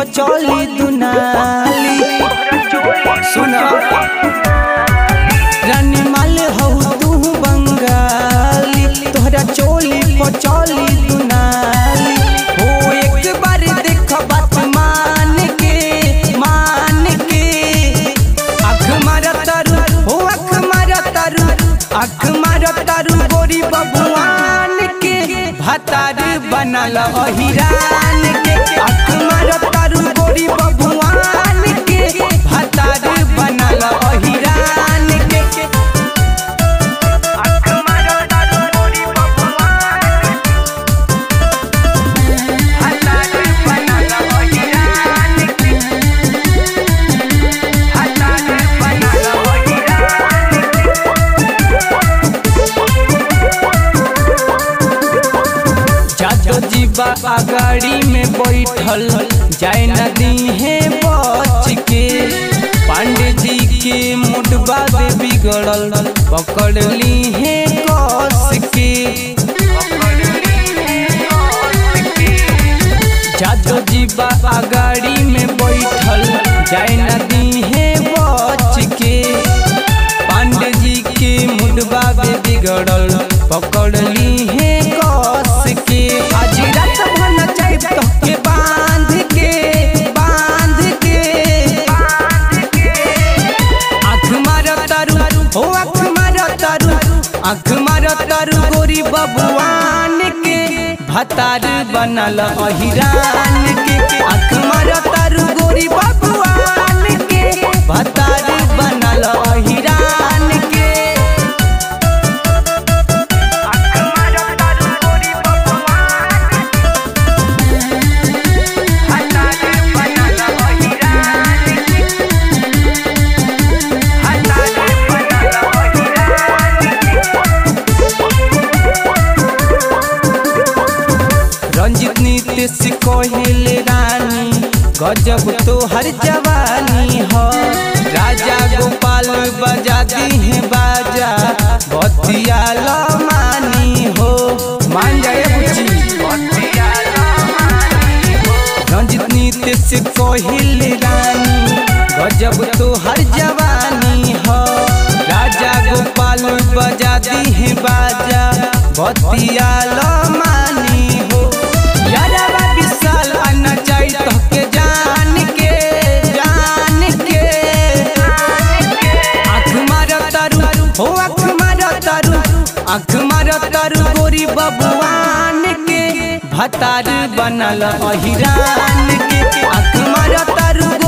पचौली दुनाली सुना रानी माल हौ तू बंगाली तोहरा चोली पचौली दुनाली हो एक बार देख बात मान के मान के आँख मारा तारू हो आँख मारा तारू आँख मारा तारू गोरी बबुआन के भातार बनल अहिरान के आँख मारा तारू गोरी बबुआन के भातार बनल अहिरान के आँख मारा तारू गोरी बबुआन भातार बनल अहिरान के भातार बनल अहिरान जादो जीवा गाड़ी में बैठल जाए नदी है बच के पांडे जी के मुडबा दे बिगड़ल पकड़ ली है कस के जादो जीवा गाड़ी में बैठल जाए नदी है बच के पांडे जी के मुडबा दे बिगड़ल पकड़ ली है कस के आज रात भन चाहे तो के बांध के बांध के आँख मार तारू हो आँख मार तारू आँख मार तारू गोरी बबुआन के भतार बनल अहिरान के आँख मार तारू गोरी बबुआन के भतार बनल अहिरान के आँख मार तारू गोरी बबुआन भतार बनल अहिरान के भतार बनल अहिरान रंजित नीतीश कोहेले रानी गजब तो हर जवानी हो राजा गोपाल बजा दी है बाजा बतिया मानी हो मान जाए बुची रंजित नीतीश कोहेले रानी गजब तो हर जवानी हो राजा गोपाल बजा दी है बाजा बतिया मानी हो यारवा विशाल आना चाहिए तो के जान के जान के आँख मारो तारू हो आँख मारो तारू आँख मारो तारू गोरी बबुआन के भतार बनल अहिरान के आँख मारो तारू